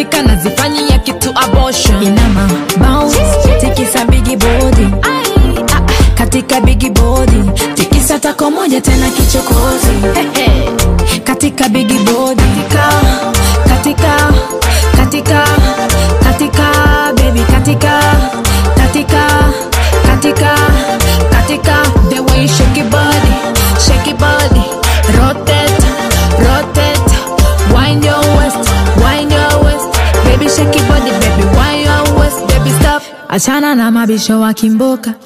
katika nazifanyia kitu abortion inama bounce tikisa bigi bodi katika bigi bodi tikisa tako moja tena kichokozi Hehe. katika bigi bodi katika katika katika baby katika katika katika katika the way you shake your body shake your body rotate rotate wind your waist wind your waist baby shake your body baby wind your waist baby stop achana na mabisho wa kimboka